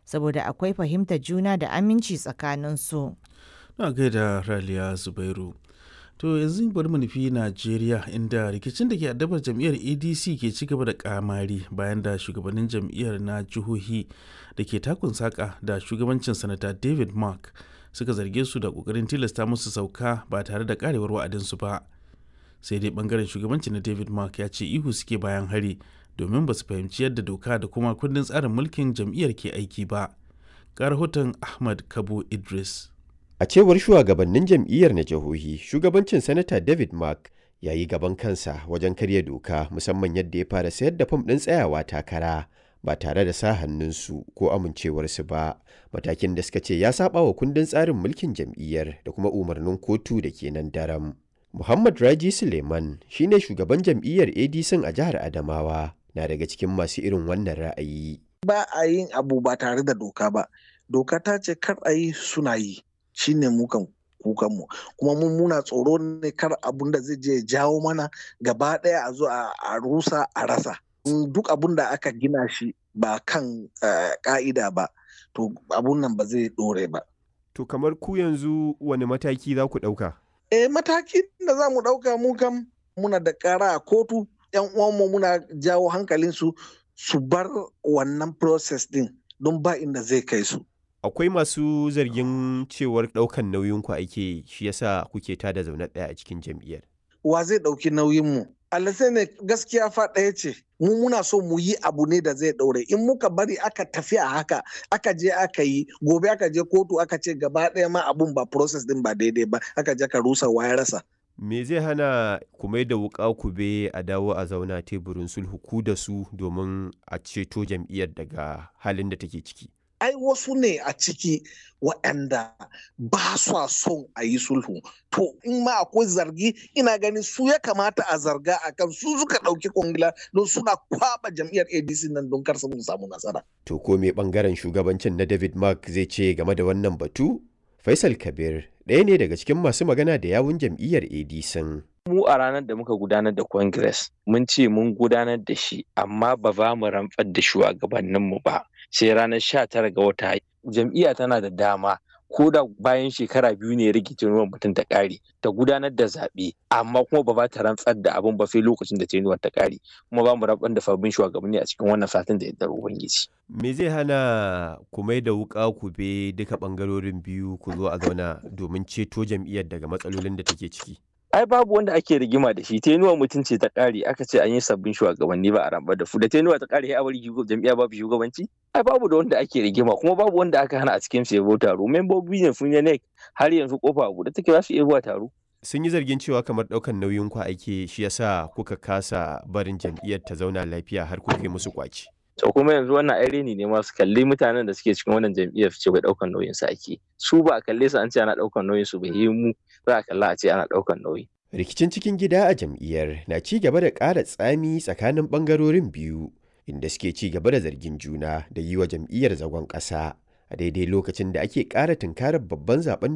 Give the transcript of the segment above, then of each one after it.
saboda akwai fahimtar juna da aminci tsakaninsu. Na gaida Raliya Zubairu. To yanzu bari mu nufi Najeriya inda rikicin da ke addabar jam'iyyar ADC ke ci gaba da kamari bayan da shugabannin jam'iyyar na jihohi da ke takun saka da shugabancin sanata David Mark suka zarge su da kokarin tilasta musu sauka ba tare da karewar wa'adinsu ba. Sai dai bangaren shugabanci na David Mark ya ce ihu suke bayan hari domin ba su fahimci yadda doka da kuma kundin tsarin mulkin jam'iyyar ke aiki ba. Ga rahoton Ahmad Kabo Idris. A cewar shugabannin jam'iyyar na jihohi, shugabancin Sanata David Mark ya yi gaban kansa wajen karya doka musamman yadda ya fara sayar da fam ɗin tsayawa takara ba tare da sa hannunsu ko amincewarsu ba. Matakin da suka ce ya saba wa kundin tsarin mulkin jam'iyyar da kuma umarnin kotu da ke nan daram. Muhammad Raji Suleiman shine shugaban jam'iyyar ADC a jihar Adamawa na daga cikin masu irin wannan ra'ayi. Ba a yin abu ba tare da doka ba. Doka ta ce kar a yi suna yi. shine mukan kukanmu kuma mun muna tsoro ne kar abun da zai je jawo mana gaba ɗaya a zo a rusa a rasa duk abun da aka gina shi ba kan ka'ida ba to abun nan ba zai ɗore ba To kamar ku yanzu wani mataki za ku ɗauka? eh matakin da za mu ɗauka mu kam muna da ƙara a kotu yan uwanmu muna jawo hankalinsu su bar wannan process din don ba inda zai kai su akwai masu zargin cewar ɗaukan nauyin ku ake shi yasa kuke tada zaune ɗaya a cikin jam'iyyar. Wa zai ɗauki nauyin mu? sai ne gaskiya fa ɗaya ce mu muna so mu yi abu ne da zai ɗaure in muka bari aka tafi a haka aka je aka yi gobe aka je kotu aka ce gaba ɗaya ma abun ba process din ba daidai ba aka je ka rusa ya rasa. Me zai hana ku mai da wuƙa ku be a dawo a zauna teburin sulhu ku da su domin a ceto jam'iyyar daga halin da take ciki? ai wasu ne a ciki waɗanda ba sa son a yi sulhu to in ma akwai zargi ina ganin su ya kamata a zarga a kan su suka ɗauki kwangila don suna kwaba jam'iyyar adc nan don kar su samu nasara to ko me bangaren shugabancin na david mark zai ce game da wannan batu faisal kabir ɗaya ne daga cikin masu magana da yawun jam'iyyar adc mu a ranar da muka gudanar da congress mun ce mun gudanar da shi amma ba za mu rantsar da shugabanninmu ba sai ranar sha tara ga wata jam'iyya tana da dama ko da bayan shekara biyu ne rikicin ruwan mutum ta ƙare ta gudanar da zaɓe amma kuma ba ba ta rantsar da abin ba sai lokacin da tenuwar ta ƙare kuma ba mu rantsar da sabbin shugabanni a cikin wannan satin da yardar ubangiji. me zai hana ku mai da wuƙa ku be duka ɓangarorin biyu ku zo a zauna domin ceto jam'iyyar daga matsalolin da take ciki. ai babu wanda ake rigima da shi tenuwa mutum ce ta kare aka ce an yi sabbin shugabanni ba a ramba da su da tenuwa ta kare a bari jam'iyya babu shugabanci ai babu da wanda ake rigima kuma babu wanda aka hana a cikin su yabo taro membobi ne sun ne har yanzu kofa a buɗe take za su iya zuwa taro sun yi zargin cewa kamar ɗaukan nauyin ku ake shi yasa kuka kasa barin jam'iyyar ta zauna lafiya har kuka yi musu kwaci to kuma yanzu wannan ai reni ne masu kalli mutanen da suke cikin wannan jam'iyyar ce bai daukan nauyin su ake su ba a kalle su an ce ana daukan nauyin su bai yi mu za a kalla a ce ana daukan nauyi rikicin cikin gida a jam'iyyar na ci gaba da ƙara tsami tsakanin ɓangarorin biyu inda suke ci gaba da zargin juna da yi wa jam'iyyar zagon ƙasa a daidai lokacin da ake ƙara tunkarar babban zaben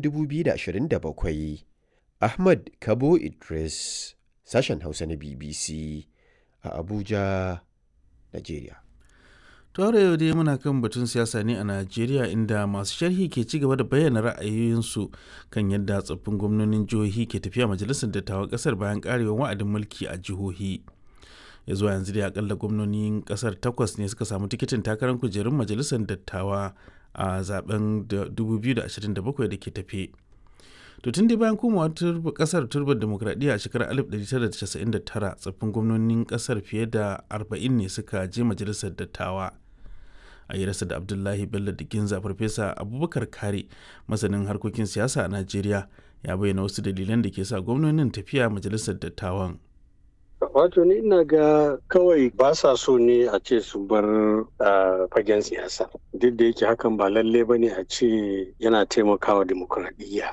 2027 ahmad kabo idris sashen hausa na bbc a abuja nigeria Tore yau dai muna kan batun siyasa ne a Najeriya inda masu sharhi ke ci gaba da bayyana ra'ayoyinsu kan yadda tsoffin gwamnonin jihohi ke tafiya majalisar dattawan kasar bayan karewar wa'adin mulki a jihohi. Ya zuwa yanzu dai akalla gwamnonin kasar takwas ne suka samu tikitin takarar kujerun majalisar dattawa a zaben 2027 da ke tafe. To tun dai bayan komawa kasar turbar demokradiyya a shekarar 1999 tsoffin gwamnonin kasar fiye da 40 ne suka je majalisar dattawa. a yi rasa da abdullahi bello da ginza farfesa abubakar kare masanin harkokin siyasa a najeriya ya bayyana wasu dalilan da ke sa gwamnonin tafiya majalisar dattawan wato ni ina ga kawai ba sa so ne a ce su bar fagen siyasa duk da yake hakan ba lalle ba ne a ce yana taimakawa demokuraɗiyya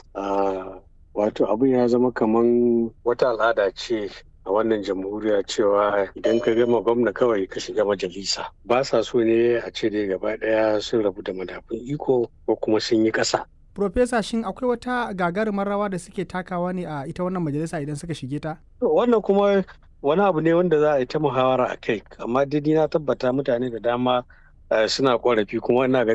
wato abin ya zama kaman wata al'ada ce a wannan jamhuriya cewa idan ka gama gwamna kawai ka shiga majalisa ba sa so ne a ce dai gaba daya sun rabu da madafun iko ko kuma sun yi ƙasa. Profesa shin akwai wata gagarumar rawa da suke takawa ne a ita wannan majalisa idan suka shige ta? Wannan kuma wani abu ne wanda za a yi ta muhawara a kai amma dai na tabbata mutane da dama suna korafi kuma ina ga